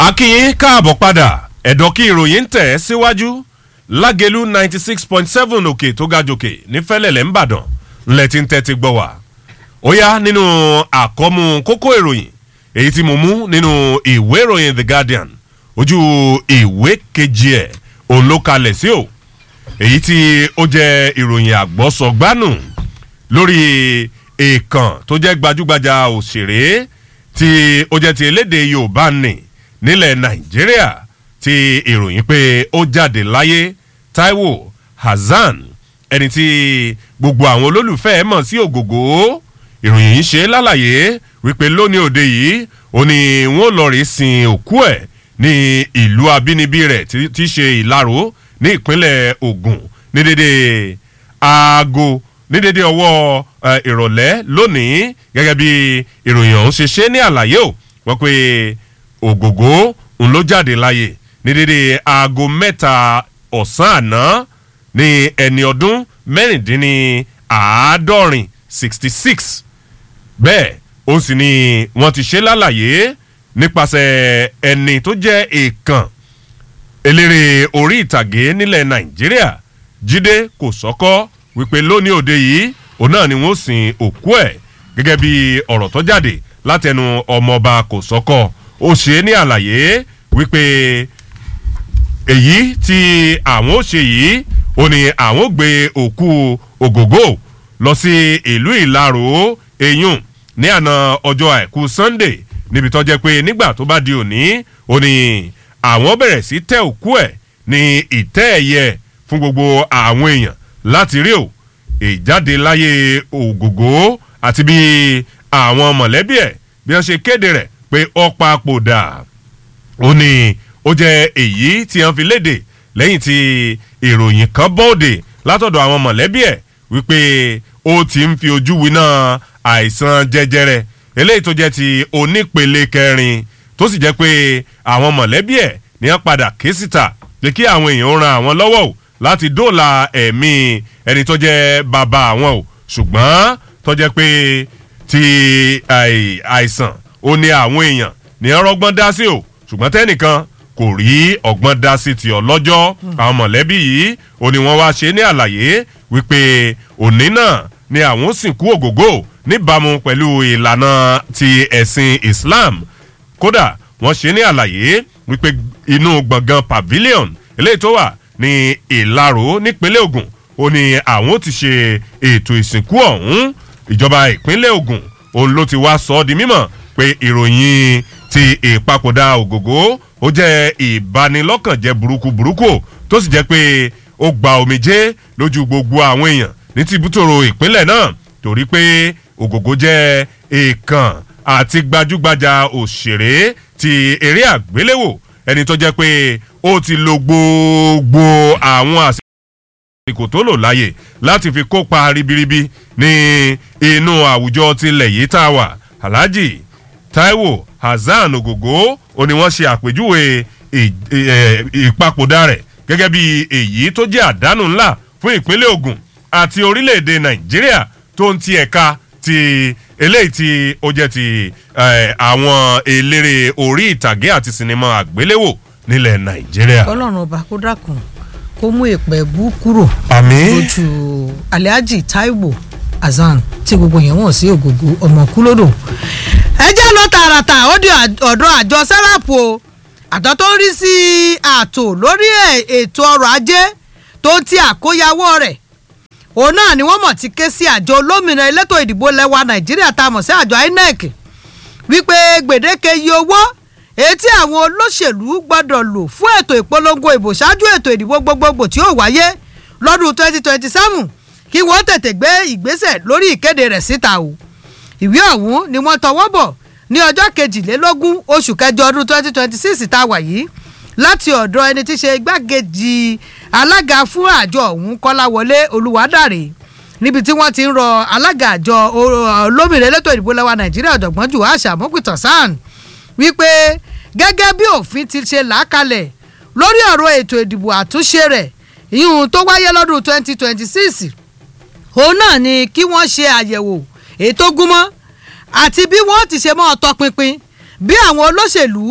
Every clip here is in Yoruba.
akínyìn káàbọ̀ padà ẹ̀dọ̀ kí ìròyìn ń tẹ̀ ẹ́ síwájú lágẹ̀lú ninety six point seven òkè tó ga jòkè ní fẹ́lẹ̀lẹ̀ ńbàdàn ńlẹ̀ tí ń tẹ́tí gbọ́ wá. ó yá nínú àkọ́mú kókó ìròyìn èyí tí mo mú nínú ìwé ìròyìn the guardian ojú ìwé kejì ẹ̀ òun ló kalẹ̀ sí o èyí tí ó jẹ́ ìròyìn àgbọ̀sọ̀gbánù lórí èèkàn tó jẹ́ gbajúgbajà òṣèré tí ó jẹ́ ti elédè yorùbá nì nílẹ̀ nàìjíríà ti ìròyìn pé ó jáde láyé taiwo hasan ẹni tí gbogbo àwọn olólùfẹ́ ẹ̀ mọ̀ sí ògògó ìròyìn yìí ṣe lálàyé wípé lónìí òde yìí ó ní wọn lọ rí sin òkú ẹ̀ ní ìlú abínibí rẹ̀ tí í ṣe ìlaró ní ìpínlẹ̀ ogun ní dédé aago ní dédé ọwọ́ ìrọ̀lẹ́ lónìí gẹ́gẹ́ bí ìròyìn ọ̀hún ṣe ṣe ní àlàyé o wọ́n pe ògògó ń ló jáde láyè ní dédé aago mẹ́ta ọ̀sán àná ní ẹni ọdún mẹ́rìndínláàádọ́rin sixty six bẹ́ẹ̀ ó sì ni wọ́n ti ṣe lálàyé nípasẹ̀ ẹni tó jẹ́ èèkàn eléré orí ìtàgé nílẹ̀ nàìjíríà jíde kò sọ́kọ́ wípé lónìí òde yìí òun náà ni wọ́n sin òkú ẹ̀ gẹ́gẹ́ bí ọ̀rọ̀ tó jáde látẹnu ọmọọba kò sọ́kọ́ ó ṣe é ní àlàyé wípé èyí tí àwọn ó ṣe yìí ó ní àwọn ó gbé òkú ògògó lọ sí ìlú ìlarò eyín ní àná ọjọ́ àìkú sunday níbi tó jẹ́ pé nígbà tó bá di òní ó ní àwọn bẹ̀rẹ̀ sí tẹ òkú ẹ̀ ní ìtẹ́ ẹ̀yẹ fún gbogbo àwọn èèyàn láti rí o ìjáde láyé ògògó àti bí àwọn mọ̀lẹ́bí ẹ̀ bí wọ́n ṣe kéde rẹ̀ pé ó papòdà ó ní ó jẹ́ èyí tí wọ́n fi léde lẹ́yìn tí ìròyìn kan bọ́ọ̀dè látọ̀dọ̀ àwọn mọ̀lẹ́bí ẹ̀ wípé ó ti ń fi ojú winá àìsàn jẹjẹrẹ eléyìí tó jẹ́ ti onípele kẹrin tó sì jẹ́ pé àwọn mọ̀lẹ́bí ẹ̀ ní wọ́n padà ké síta pé kí àwọn èèyàn ran àwọn lọ́wọ́ o láti dóòlà ẹ̀mí ẹni tó jẹ́ bàbá àwọn o ṣùgbọ́n tó jẹ́ pé ti àìsàn ó ní àwọn èèyàn ní wọ́n rọ́gbọ́n dá sí o ṣùgbọ́n tẹ́nìkan kò rí ọgbọ́n dá sí ti ọlọ́jọ́ àwọn mọ̀lẹ́bí yìí ó ní wọ́n wá ṣe ní àlàyé wípé òní náà ni àwọn sìnkú ògógó níbàámu pẹ̀lú ìlànà ti ẹ̀sìn islam kódà wọ́n ṣe ní àlàyé wípé inú gbọ̀ngàn pavilion eléyìí tó wà ní ìlarò nípínlẹ̀ ogun ó ní àwọn ti ṣe ètò ìsìnkú ọ̀hún ìjọba ìpínlẹ̀ ogun òun ló ti wá sọ ọ́ di mímọ̀ pé ìròyìn ti ìpapòdà ògògó ó jẹ́ ìbanilọ́kànjẹ́ burúkú burúkú tó sì jẹ́ pé ó gba omijé lójú gbogbo àwọn èèyàn ní tìbútòrò ìpínlẹ̀ náà torí pé ògògó jẹ́ èèkàn àti gbajúgbajà òṣèré ti eré àgbéléwò ẹni tó jẹ́ pé ó ti lo gbogbo àwọn àsìkò tó lò láàyè láti fi kópa ribiribi ní inú àwùjọ tilẹ̀ yìí tá a wà alhaji taiwo hasan ogogo ó ní wọ́n ṣe àpèjúwe ìpapòdà rẹ̀ gẹ́gẹ́ bí èyí tó jẹ́ àdánù ńlá fún ìpínlẹ̀ ogun àti orílẹ̀-èdè nàìjíríà tó ń ti ẹ̀ka ti eléyìí tí ó jẹ́ ti àwọn eléré orí ìtàgé àti sinimá àgbéléwò nílẹ̀ nàìjíríà. ọlọ́run ọba kó dákun kó mú ìpẹ́ bú kúrò àmì lójú alhaji taiwo hasan tí gbogbo yẹn wọ̀n sí ògògó ọmọ kúlódò. ẹ jẹ́ lọ tààràtà ó di ọ̀dọ̀ àjọ sẹ́ráàpù o àjọ tó ń rí sí ààtò lórí ètò ọrọ̀ ajé tó ti àkóyawọ́ rẹ̀ òun náà ni wọ́n mọ̀ ti ké sí àjọ olómìnira elétò ìdìbò lẹ́wà nàìjíríà tá a mọ̀ sí àjọ inec wípé gbèdéke iye owó etí àwọn olóṣèlú gbọ́dọ̀ lò fún ètò ìpolongo ìbò ṣáájú ètò ìdìbò gbogbogbò tí ó wáyé lọ́dún twenty twenty seven kí wọ́n tètè gbé ìgbésẹ̀ lórí ìkéde rẹ̀ síta o ìwé ọ̀hún ni wọ́n tọwọ́ bọ̀ ní ọjọ́ kejìlélógún oṣù kẹjọ ọdún twenty twenty six tá a wà yìí láti ọ̀dọ̀ ẹni tí í ṣe igbákejì alága fún àjọ ọ̀hún kọ́láwọlé olùwádàrè níbi tí wọ́n ti ń rọ alága àjọ olómìnira elétò ìdìbò lẹ́wà nàìjíríà ọ̀jọ̀gbọ́n jù àṣà mọ́pìtàn sàn wípé gẹ́gẹ́ bí òfin ti ṣe làákalẹ̀ lórí ọ̀rọ̀ ètò ìdìbò àtúnṣe rẹ̀ ìyún tó wáyé lọ́dún twenty twenty six òun náà ni kí wọ́n ṣe àyẹ̀wò ètò gúnmọ́ àti bí wọ́n ti ṣe mọ́ ọ tọpinpin bí àwọn olóṣèlú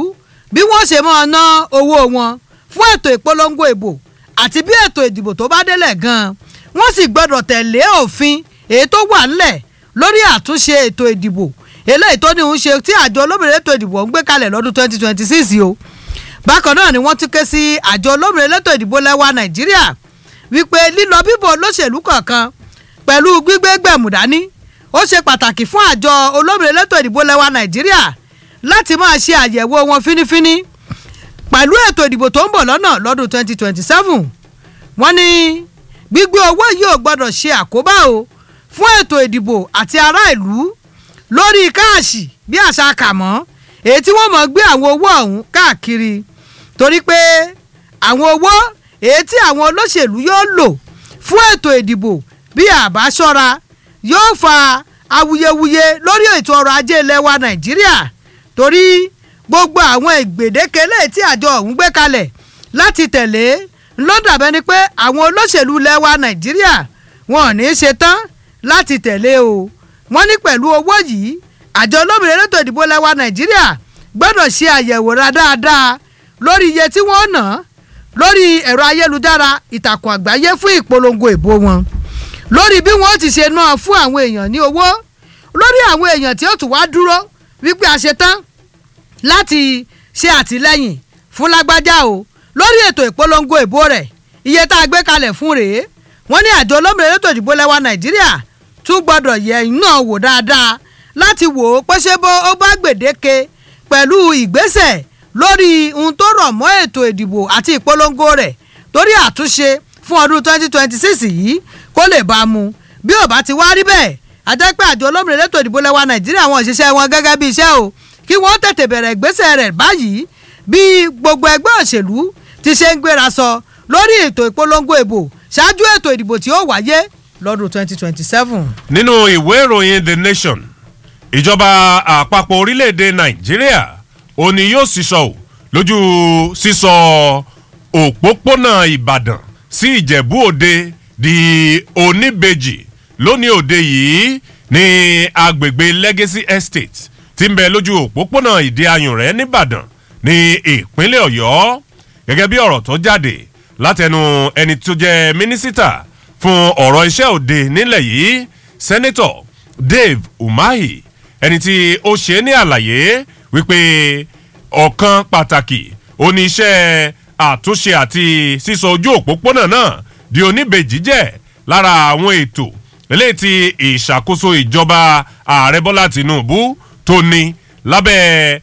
bí wọ́n ṣe máa ná owó wọn fún ètò ìpolongo ìbò àti bí ètò ìdìbò tó bá délẹ̀ gan-an wọ́n sì gbọ́dọ̀ tẹ̀lé òfin èyí tó wà ńlẹ̀ lórí àtúnṣe ètò ìdìbò eléyìí tó ní ń ṣe tí àjọ olómìnira ètò ìdìbò ń gbé kalẹ̀ lọ́dún 2026 o bákan náà ni wọ́n tún ké sí àjọ olómìnira ètò ìdìbò lẹ́wà nàìjíríà wípé lílọ bíbọ̀ olóṣèlú kọ̀ọ̀kan pẹ̀lú gbígbé gbẹ̀mù dání ó ṣe pàtàkì fún àjọ olómìnira ètò ìdìbò lẹ́wà nàìjíríà láti máa ṣe àyẹ̀wò wọn fínífíní pẹ̀lú ètò ìdìbò tó ń bọ̀ lọ́nà lọ́dún 2027 wọ́n ní gbígbé owó yìí ò gbọ́dọ̀ ṣe àkóbá o fún ètò ìdìbò àti ará ìlú lórí káàṣì bí àṣà kàmọ́ èyí tí wọ́n mọ̀ gbé àwọn owó ọ̀hún káàkiri torí pé àwọn owó èyí tí àwọn olóṣèlú yóò lò fún ètò ìdìbò bí àbá ṣọ́ra yóò fa awuyewuye lórí ètò ọrọ̀ ajé ilẹ̀ wa nàìjíríà torí gbogbo àwọn ìgbèdéke lè tí àjọ ọ̀hún gbé kalẹ̀ láti tẹ̀lé ló dàbẹ́ ni pé àwọn olóṣèlú ilẹ̀ wa nàìjíríà wọn ò ní í ṣe tán láti tẹ̀lé o wọ́n ní pẹ̀lú owó yìí àjọ olómìnira elétò ìdìbò ilẹ̀ wa nàìjíríà gbọ́dọ̀ ṣe àyẹ̀wò ra dáadáa lórí iye tí wọ́n ná lórí ẹ̀rọ ayélujára ìtàkùn àgbáyé fún ìpolongo ìbò wọn lórí bí wọ́n ti ṣe náà fún àwọn èèyàn ní owó lórí àwọn èèyàn tí ó tún wá dúró wípé a ṣe tán láti ṣe àtìlẹ́yìn fún lágbájá o lórí ètò ìpolongo ìbò rẹ̀ iye tá a gbé kalẹ̀ fún rèé wọ́n ní àjọ olómìnira elétò ìdìbò lẹ́wà nàìjíríà tún gbọ́dọ̀ yẹ náà wò dáadáa láti wò ó pé ṣé bó ó bá gbèdéke pẹ̀lú ìgbésẹ̀ lórí ohun tó rọ̀ mọ́ ètò ìdìbò àti ìpolongo rẹ̀ torí àtúnṣe fún ọdún 2026 yìí kó lè bá a mu bí ò bá ti wá rí bẹ́ẹ̀ àjẹ́ pé àjọ olómìnira elétò ìdìbò lẹ́wà nàìjíríà wọn òṣìṣẹ́ wọn gẹ́gẹ́ bí iṣẹ́ o kí wọ́n tètè bẹ̀rẹ̀ ìgbésẹ̀ rẹ̀ báyìí bí gbogbo ẹgbẹ́ òṣèlú ti ṣe ń gbéra sọ lórí ètò ìpolongo ìbò ṣáájú ètò ìdìbò tí ó wáyé lọ́dún 2027. nínú ìwé ìròyìn the nation ìjọba àpapọ̀ orílẹ̀-èdè nàìjíríà ó ní yóò sísọ ò lójú sísọ òpópónà ìbàdàn sí ìjẹ̀bú òde di oníbejì lónìí òde yìí ní agbègbè legacy estate tí ń bẹ lójú òpópónà ìdí ayùn rẹ̀ nìbàdàn ní ìpínlẹ̀ ọ̀yọ́ gẹ́gẹ́ bí ọ̀rọ̀ tó jáde látẹnu ẹni tó jẹ́ mínísítà fún ọ̀rọ̀ iṣẹ́ òde nílẹ̀ yìí sẹ́nẹ́tọ̀ dave umahi ẹni tí ó ṣe ní àlàyé wípé ọ̀kan pàtàkì oníṣẹ́ àtúnṣe àti sísọ ojú òpópónà náà di oníbejì jẹ́ lára àwọn ètò eléyìí tí ìṣàkóso ìjọba ààrẹ bọ́lá tìǹbù tó ní lábẹ́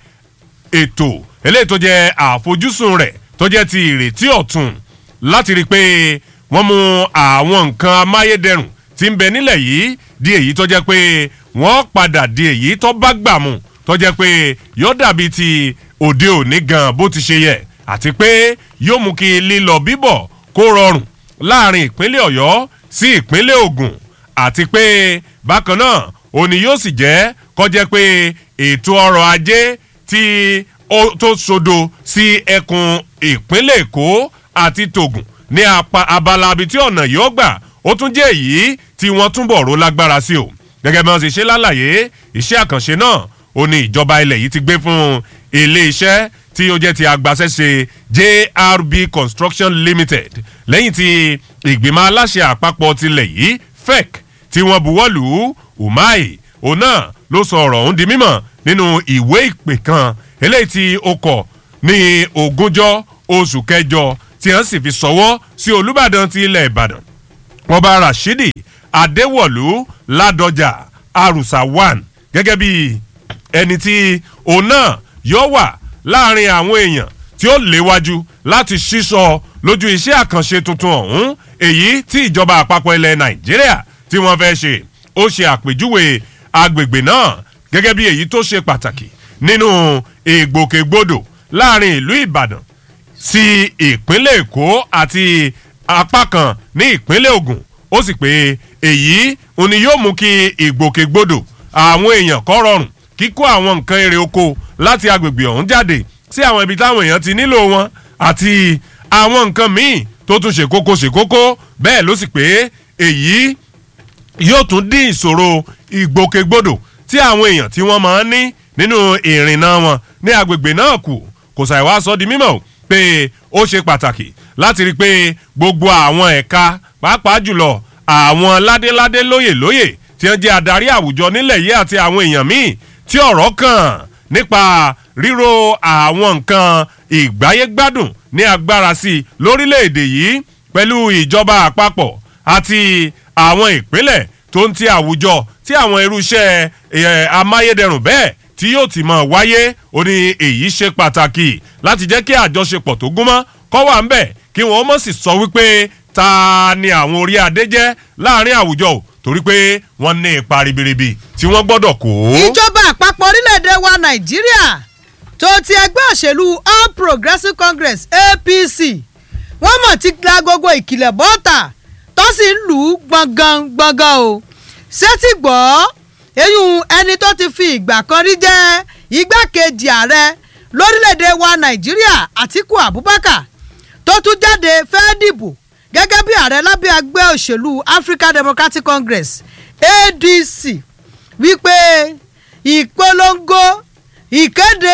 ètò eléyìí tó jẹ́ àfojúsùn rẹ̀ tó jẹ́ ti ìrètí ọ̀tun láti rí i pé wọ́n mú àwọn nǹkan amáyédẹrùn tí ń bẹ nílẹ̀ yìí di èyí tó jẹ́ pé wọ́n padà di èyí tó bá gbà mú tó jẹ́ pé yóò dàbí ti òde òní gan bó ti ṣe yẹ àti pé yóò mú kí lílọ bíbọ̀ kó rọrùn láàrin ìpínlẹ̀ ọ̀yọ́ sí ìpínlẹ̀ ògùn àti pé bákan náà òní yóò sì jẹ́ kọjá pé ètò ọrọ̀ ajé tí ó tó sodo sí ẹkùn ìpínlẹ̀ èkó àti tògùn ní abala ibi tí ọ̀nà yóò gbà ó tún jẹ́ èyí tí wọ́n túnbọ̀ ró lágbára sí o gẹ́gẹ́ bí wọ́n ti ṣe lálàyé iṣẹ́ àkànṣe náà ó ní ìjọba ilẹ̀ yìí ti gbé fún ilé iṣẹ́ tí ó jẹ́ ti agbaṣẹ́ṣe jrb construction limited lẹ́yìn tí ìgbìmọ̀ aláṣẹ àpapọ̀ tilẹ̀ yìí fec tí wọ́n buwọ́lù umai òun náà ló sọ ọ̀rọ̀ ọ̀hún di mímọ̀ nínú ìwé ìpè kan eléyìí tí ó kọ̀ ní ogúnjọ́ oṣù kẹjọ tí wọ́n sì fi sọwọ́ sí olùbàdàn ti ilẹ̀ ìbàdàn ọba rashidi adéwọ̀lú ládọjà arúsá one gẹ́gẹ́ bí ẹni tí òun náà yọ wà láàrin àwọn èèyàn tí ó léwájú láti ṣíṣọ lójú iṣẹ́ àkànṣe tuntun ọ̀hún èyí tí ìjọba àpapọ̀ ilẹ̀ nàìjíríà tí wọ́n fẹ́ ṣe ó ṣe àpèjúwe agbègbè náà gẹ́gẹ́ bí èyí tó ṣe pàtàkì nínú ìgbòkègbodò láàrin ìlú ìbàdàn sí ìpínlẹ̀ èkó àti apá kan ní ìpínlẹ̀ ogun ó sì pé èyí òní yóò mú kí ìgbòkègbodò àwọn èèyàn kọ́ rọrùn kíkó àwọn nǹkan èrè oko láti agbègbè ọ̀hún jáde sí àwọn ibi táwọn èèyàn ti nílò wọn àti àwọn nǹkan míì tó tún ṣe kókó ṣe kókó bẹ́ẹ̀ ló sì pé èyí yóò tún dín ìṣòro ìgbòkègbodò tí àwọn èèyàn tí wọ́n máa ń ní nínú ìrìnnà wọn ní agbègbè náà kù kò sàì wá sọ di mímọ̀ pé ó ṣe pàtàkì láti rí i pé gbogbo àwọn ẹ̀ka pàápàá jùlọ àwọn ládéládé lóyè lóyè tí wọ́n jẹ́ adarí àwùjọ nílẹ̀ yìí àti àwọn èèyàn míì tí ọ̀rọ̀ kàn nípa ríro àwọn nǹkan ìgbáyégbádùn ní agbára sí i lórílẹ̀‐èdè yìí pẹ̀lú ìjọba àpapọ̀ àti àwọn ìpínlẹ̀ tó ń ti àwùjọ tí àwọn irúṣẹ́ amáyédẹrùn bẹ́ẹ̀ tí yóò ti mọ̀ wáyé ó ní èyí ṣe pàtàkì láti jẹ́ kí àjọṣepọ̀ tó gúnmọ́ kọ́ wà ń bẹ̀ kí wọ́n mọ̀ sí sọ wípé ta ni àwọn orí adé jẹ́ láàrin àwùjọ o torí pé wọ́n ní ipa ribiribi tí wọ́n gbọ́dọ̀ kó. ìjọba àpapọ̀ orílẹ̀-èdè wa nàìjíríà tó ti ẹgbẹ́ òṣèlú all progressives congress apc wọ́n mọ̀ ti gba gbogbo ìkìlẹ̀ bọ́ọ̀tà tó sì ń lù ú gbọ̀ngàn gbọ̀ngàn o ṣé ti gbọ́ eyín ẹni tó ti fi ìgbà kan rí jẹ́ igbákejì ààrẹ lórílẹ̀‐èdè wa nàìjíríà àtiku abubakar tó tún jáde fẹ́ẹ́ dìbò gẹ́gẹ́ bí ààrẹ lábẹ́ ẹgbẹ́ òṣèlú african democratic congress adc wípé ìpolongo ìkéde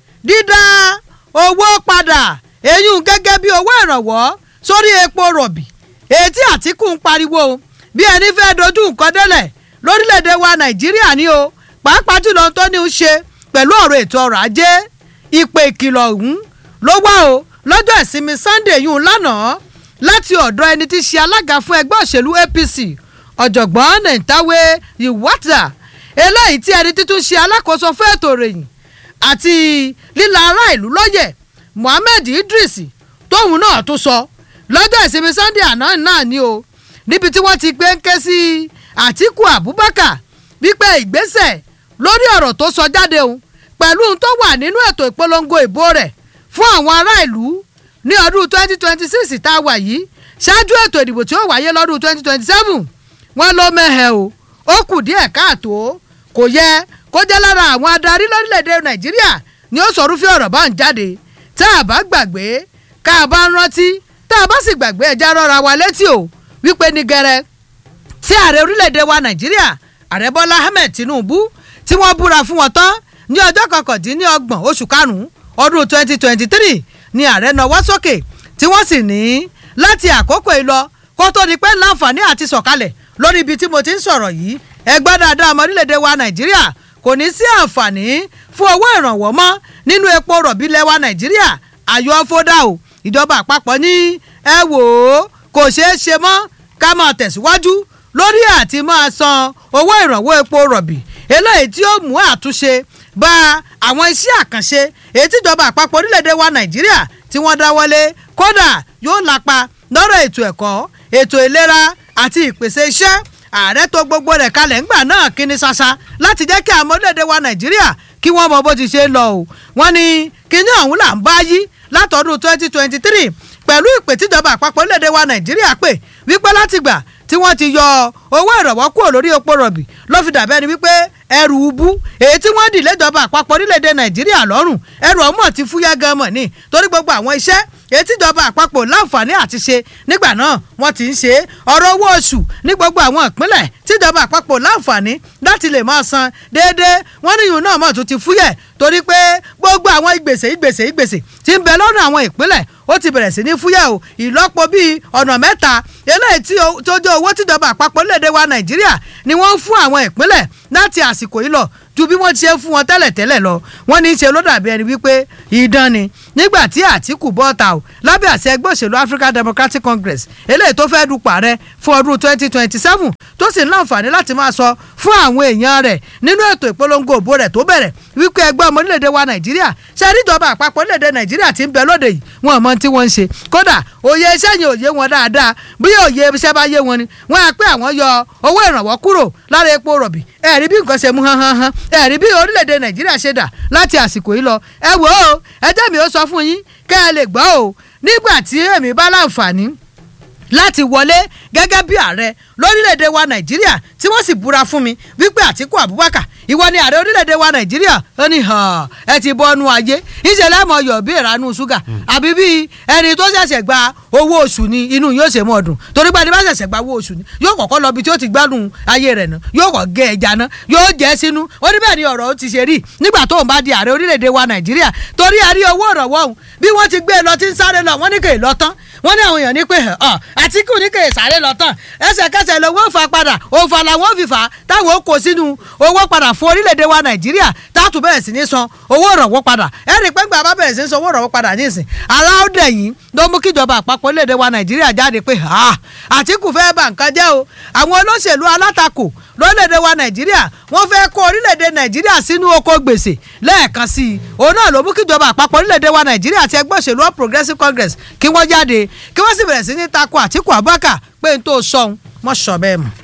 dídá owó padà eyín gẹ́gẹ́ bí owó ìrànwọ́ sórí epo rọ̀bì ètí àtìkù ń pariwo bí ẹni fẹ́ dojú nǹkan délẹ̀ lórílẹ̀‐èdè wa nàìjíríà ni o pàápàá jùlọ tó ní í ṣe pẹ̀lú ọ̀rọ̀ ètò ọrọ̀ ajé ìpè ìkìlọ̀ ọ̀hún ló wá o lọ́jọ́ ìsinmi sunday yìí lánàá láti ọ̀dọ̀ ẹni tí í ṣe alága fún ẹgbẹ́ òṣèlú apc ọ̀jọ̀gbọ́n nentawe iwata eléyìí tí ẹni títún ṣe alákòóso fún ètò ìròyìn àti líla ará ìlú lọ́yẹ̀ mohammed idris tóun náà tún sọ lọ́jọ́ ìsinmi sunday àná náà ni o níbi tí wọ́n ti gbé ń ké sí àtiku abubakar wípé ìgbésẹ̀ lórí ọ̀rọ̀ tó sọ jáde òun pẹ̀lú ohun tó wà nínú ètò ìpolongo ìbò rẹ̀ fún àwọn ará ìlú ní ọdún twenty twenty six tá a wà yìí ṣáájú ètò ìdìbò tí ó wáyé lọ́dún twenty twenty seven wọ́n ló mẹ́hẹ̀ o ó kù díẹ̀ káàtó kò yẹ kó jẹ́ lára àwọn adarí lórílẹ̀‐èdè nàìjíríà ni ó sọ rúfẹ́ ọ̀rọ̀ bá ń jáde tá a bá gbàgbé ká a bá ń rántí tá a bá sì gbàgbé ẹja rọra wa létí o wípé ní gẹrẹ tí ààrẹ orílẹ̀‐èdè wa nàìjíríà ààrẹ bọ́lá ahmed tinubu tí wọ́n búra fún wọn tán ní ọjọ́ kọkàndínlọ́gbọ̀n oṣù karùn-ún ọdún twenty twenty three ni ààrẹ nawọ́ sókè tí wọ́n sì ní láti àkókò yìí lọ kó tó di pé láǹfààní àti sọ̀kalẹ̀ lórí ibi tí mo ti ń sọ̀rọ̀ yìí ẹgbẹ́ dáadáa ọmọ orílẹ̀‐èdè wa nàìjíríà kò ní sí àǹfààní fún owó ìrànwọ́ mọ́ nínú epo rọ̀bì lẹ́wà nàìjíríà ayọ̀ fódà o ìjọba àpapọ̀ ní ẹ wò ó kò ṣeé ṣe mọ́ ká máa tẹ̀síwájú lórí àti máa san owó ìrànwọ́ epo rọ̀bì eléyìí tí ó mú àtúnṣe bá àwọn iṣẹ́ àkànṣe èyí tíjọba àpapọ̀ orílẹ̀‐èdè wa nàìjíríà tí wọ́n dáwọ́lé kódà yóò lápa lọ́rọ̀ ètò ẹ̀kọ́ ètò ìlera àti ìpèsè iṣẹ́ ààrẹ tó gbogbo rẹ̀ kalẹ̀ ńgbà náà kíní ṣaṣa láti jẹ́ kí àwọn orílẹ̀‐èdè wa nàìjíríà kí wọ́n mọ bó ti ṣe lọ o wọ́n ní kíní ọ̀hún là ń bá yí látọdún twenty twenty three pẹ̀lú ìpè tíjọba àpapọ̀ orílẹ̀‐èdè wa nàìjíríà pè wípé látìgbà tí wọ́n ti yọ owó ìrànwọ́ kúrò lórí epo rọ̀bì ló fi dàbẹ́ ni wípé ẹrù ubú èyí tí wọ́n dì léjọba àpapọ̀ orílẹ̀‐èdè nàìjíríà lọ́rùn ẹrù ọmọ ti fúyẹ́ gan mọ̀ ní torí gbogbo àwọn iṣẹ́ èyí tíjọba àpapọ̀ láǹfààní àti ṣe nígbà náà wọ́n ti ń ṣe ọ̀rọ̀ owó oṣù ní gbogbo àwọn ìpínlẹ̀ tíjọba àpapọ̀ láǹfààní láti lè máa san déédéé wọ́n níyùn náà mọ̀ tún ti fúyẹ́ torí pé gbogbo àwọn ìgbèsè ìgbèsè ìgbèsè tí ń bẹ lọ́rùn àwọn ìpínlẹ̀ ó ti bẹ̀rẹ̀ sí ní fúyẹ́ o ìlọ́po bíi ọ̀nà mẹ́ta eléyìí tí tó jẹ́ owó tíjọba àpapọ̀ léde wa nàìjíríà ni wọ́n ń fún àwọn ìpínlẹ̀ láti àsìkò yìí lọ ju bí wọ́n ti ṣe ń fún wọn tẹ́lẹ̀ tẹ́lẹ̀ lọ wọ́n ní í ṣe ló dàbí ẹni wípé ìdán ni nígbà tí àtìkù bọ́ta o lábẹ́ àṣẹ ẹgbẹ́ òṣèlú african democratic congress eléyìí tó fẹ́ẹ́ dupò ààrẹ fún ọdún twenty twenty seven tó sì ń láǹfààní láti máa sọ fún àwọn èèyàn rẹ̀ nínú ètò ìpolongo òbó rẹ̀ tó bẹ̀rẹ̀ wípé ẹgbẹ́ ọmọ orílẹ̀-èdè wa nàìjíríà ṣe àríjọba àpapọ̀ orílẹ̀-èdè nàìjíríà ti ń bẹ lóde yìí wọn mọ tí wọ́n ń ṣe kódà òye iṣẹ́ yẹn ò yé wọn dáadáa bí òye iṣẹ́ bá yé wọn ni wọ́n á pé àwọn yọ owó ìrànwọ́ kúrò lára epo rọ̀bì ẹ̀rí bí nǹkan ṣe mú hán hán hán ẹ̀rí bí orílẹ̀-èdè nàìjíríà ṣe dà láti àsìkò yìí lọ ẹ wò ó ẹ jẹ́ mi ó sọ fún yín kẹ́ ẹ lè gbọ́ o nígbà tí èmi bá láǹfààní láti wọlé gẹ́gẹ́ bí ààrẹ lórílẹ̀‐èdè wa nàìjíríà tí wọ́n sì búra fún mi wípé àtìkú abubakar ìwọ ni ààrẹ orílẹ̀‐èdè wa nàìjíríà ó ní hàn ẹ ti bọ́nu ayé ìṣẹ̀lẹ̀ mọ̀ yọ̀ bí ìranú ṣúgà àbí bí ẹni tó ṣẹ̀ṣẹ̀ gba owó oṣù ni inú yóò ṣe mọ́ ọdún torí pé ẹni bá ṣẹ̀ṣẹ̀ gba owó oṣù ni yóò kọ́kọ́ lọ bí tí ó ti gbádùn ayé rẹ̀ náà yóò kọ́ gé ẹja náà yóò jẹ́ sínú ó ní bẹ́ẹ̀ ni ọ̀rọ̀ ó ti ṣe rí nígbà tó ń bá di ààrẹ orílẹ̀‐èdè wa nàìjíríà torí a rí owó ìrànwọ́ ọ̀hún bí wọ́n ti gbé e lọ tí ń sáré lọ wọ́n ní kè é lọ tán wọ́n ní àwọn èèyàn ní pé ọ àtìkù ní kè é sáré lọ tán ẹsẹ̀kẹsẹ̀ lówó fà padà òǹfà làwọn fi fà á táwọn ó kó sínú owó padà fún orílẹ̀‐èdè wa nàìjíríà táàtù bẹ̀rẹ̀ sí ní san owó ìrànwọ́ padà ẹ̀rì pé gbà bá bẹ̀rẹ̀ sí ní san owó ìrànwọ́ padà nísìn aláwọ̀dẹ̀ yìí ló mú kíjọba àpapọ̀ orílẹ̀‐èdè wa nàìjíríà jáde pé àtìkù fẹ́ bà nǹkan jẹ́ o àwọn olóṣèlú alátakò lórílẹ̀‐èdè wa nàìjíríà wọ́n fẹ́ kó orílẹ̀‐èdè nàìjíríà sínú oko gbèsè lẹ́ẹ̀kan sí i òun náà ló mú kíjọba àpapọ̀ orílẹ̀‐èdè wa nàìjíríà àti ẹgbẹ́ òṣèlú all progressives congress kí wọ́n jáde kí wọ́n sì bẹ̀rẹ̀ sí ní tako àtìkù abubakar pé n tó sọ̀hún mọ́ sọ bẹ́ẹ̀ mọ́.